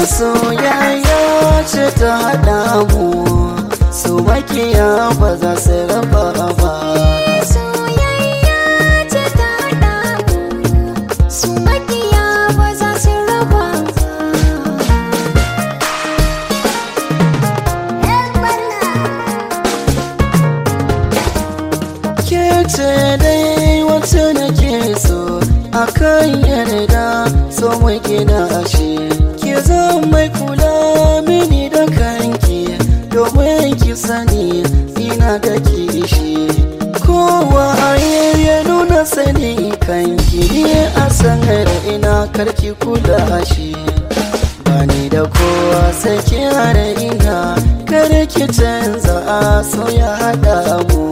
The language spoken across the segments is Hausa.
soyayya ce ta haɗa mu su makiya ba za su raba ba Soyayya ce ta haɗa mu, su makiya ba za su raba ke ce dai wacce nake so akan yarda so mai gina ashe ki zan mai kula mini da kanki domin ki sani ina da kishi kowa a ya nuna sani kanki ne a sanar ina karki kula shi bani da kowa sai ki hare ina kar ki canza a so ya haɗa mu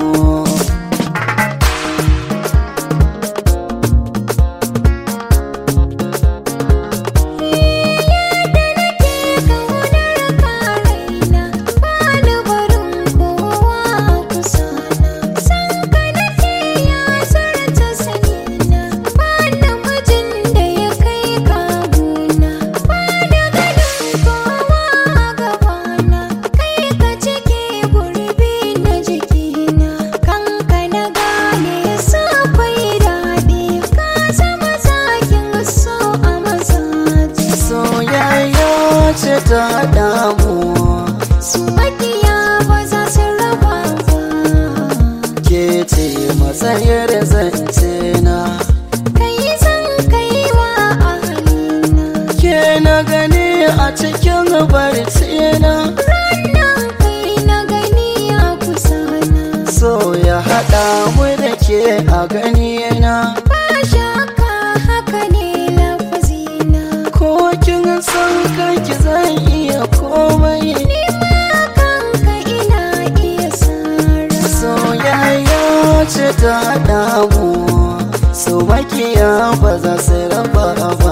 soyayya ce ta haɗa mu Su makiya ba za su raba ba ke ce matsayar zance na kai zan kai wa ahalina ke na gani a cikin barci na ranar kai na gani a kusa na so ya haɗa mu da ke a gani na ba shakka haka ne lafazina ko kin san kanki zan iya komai ni ma kanka ina iya sara soyayya ce ta haɗa mu so makiya ba za su raba ba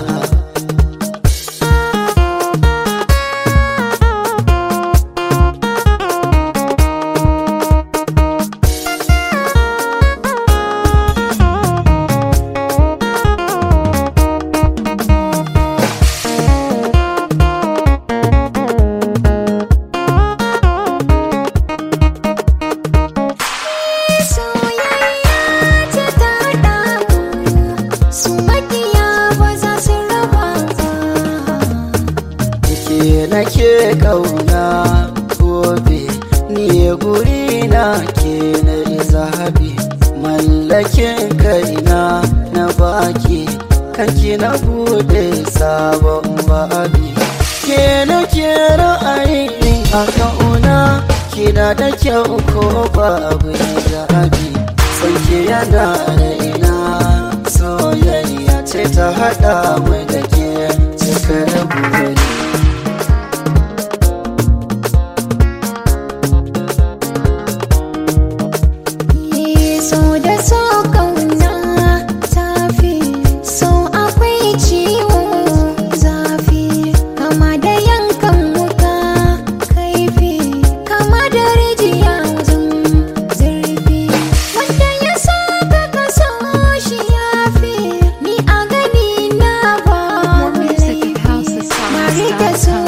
soyayya ce ta haɗa mu su makiya ba za su raba ba ke nake kauna gobe ni guri na ke na zahabi mallakin kaina na baki kanki na bude sabon babi ke nake ra'ayin a kauna kina da kyau ko babu zabi sanke yana raina soyayya ce ta haɗa mai da ke cikar buri so da so kauna tafi so akwai ciwo zafi kama da yankan wuka kaifi kama da rijiya wajen zurfi wanda ya so ka kaso shi yafi ni a gani na ba More music at laifi. housesongs.com. Bari da so